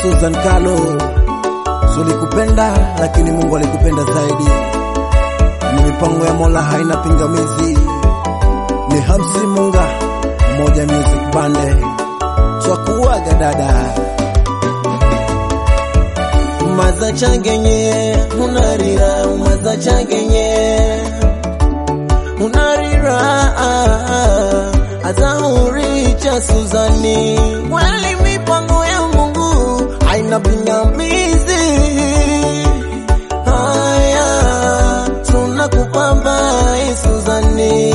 Susan Kalo, sulikupenda lakini Mungu alikupenda zaidi. Ni mipango ya Mola haina pingamizi. Ni Hamsi Munga, Moja Music Bande, twakuaga dada umaza changenye unarira umaza changenye unarira atauricha Suzani kweli mipango ya Mungu haina pingamizi haya tunakupamba Suzani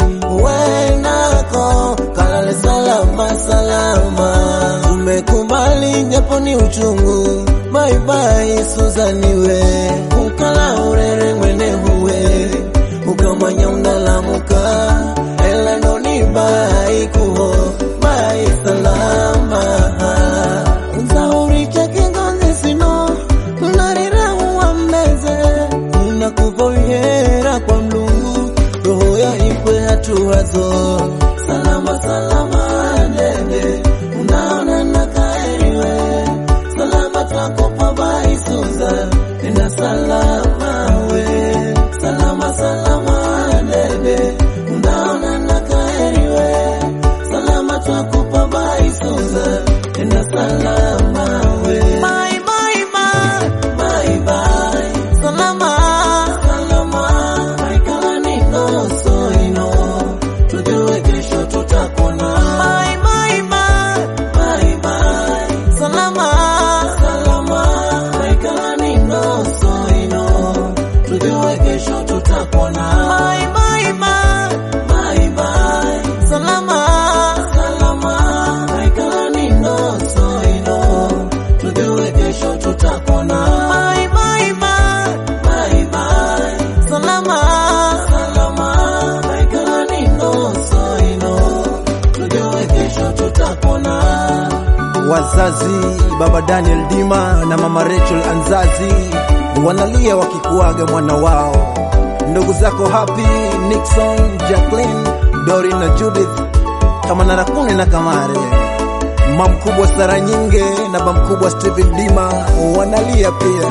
wenako kalale salama salama tumekubali japo ni uchungu bye bye Suzani we ukala urere mwene huwe ukamanya unalamuka ela noni bai kuho bai salama Nzauri chake ngozi sino unarira uwambeze unakuvoyera kwa mlungu roho ya ikwe hatuwazo salama salama dede unaona nakaeriwe salama twakopa bai Suza enda salama we salama salama dede unaona nakaeriwe salama twakopa bai Suza enda salama we bye bye bye bye bye salama salama haikala niko soino tujue kesho tutakona bye bye bye bye bye salama salama haikala niko soino tujue kesho tutakona bye bye bye bye bye salama salama haikala niko soino tujue kesho tutakona bye bye bye bye bye salama salama haikala niko soino tujue kesho tutakona wazazi baba Daniel Dima na mama Rachel Anzazi wanalia wakikuaga mwana wao, ndugu zako Happy, Nixon, Jacqueline, Dorin na Judith, kama Narakune na Kamare, mamkubwa Sara Nyinge na bamkubwa Steven Dima wanalia pia.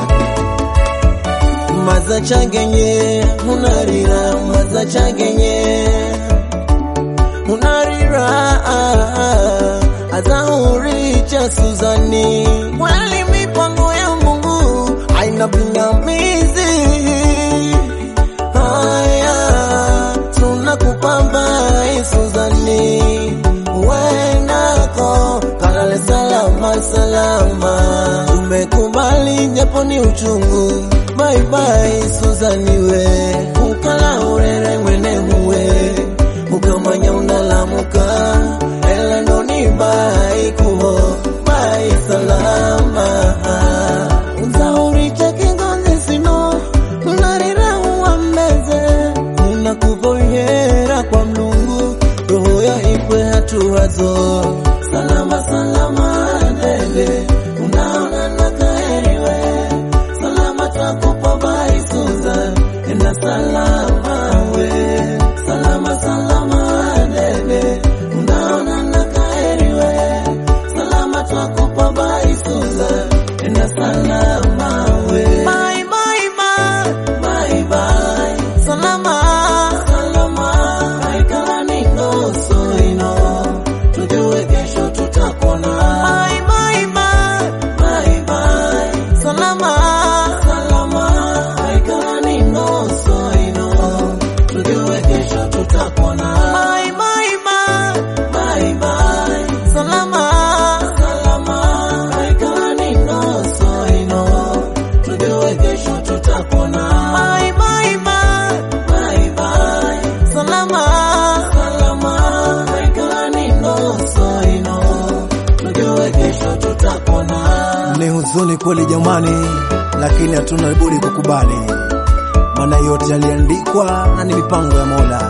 maza changenye unarira maza changenye unarira azauricha Suzani kweli mipango ya Mungu haina pingamizi haya tunakupamba Suzani wenako kalale salama salama tumekubali japo ni uchungu bye bye Suzani we ukala urere mwene huwe ukamanya unalamuka ela ndoni bai kuho bai salama Nzauri chake ngozi sino unarira uwambeze unakuvoyera kwa mlungu roho ya ikwe hatuwazo salama salama dede unaona nakaeriwe salama takupa bai Suza enda salama we salama salama dede unaona nakaeriwe salama takupa bai Suza enda salama we bye bye bye bye bye salama salama haikala niko soino tujue kesho tutakona bye bye bye bye bye salama salama haikala niko soino tujue kesho tutakona bye bye bye bye bye salama salama haikala niko soino tujue kesho tutakona bye bye bye bye bye salama salama haikala niko soino tujue kesho tutakona Ni huzuni kweli jamani, lakini hatuna budi kukubali, maana yote yaliandikwa na ni mipango ya Mola.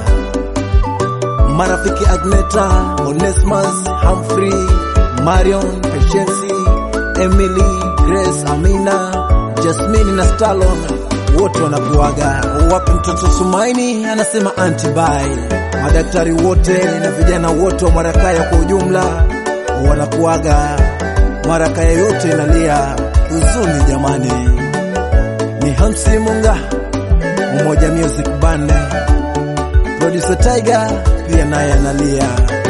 Marafiki Agneta, Onesmus, Humphrey, Marion, Patience, Emily, Grace, Amina, Jasmine na Stalon wote wanakuaga. Wapi mtoto Sumaini anasema antibai. Madaktari wote na vijana wote wa Mwarakaya kwa ujumla wanakuaga maraka yoyote inalia huzuni jamani. Ni Hamsi Munga, Umoja Music Band, producer Tiger pia naye analia.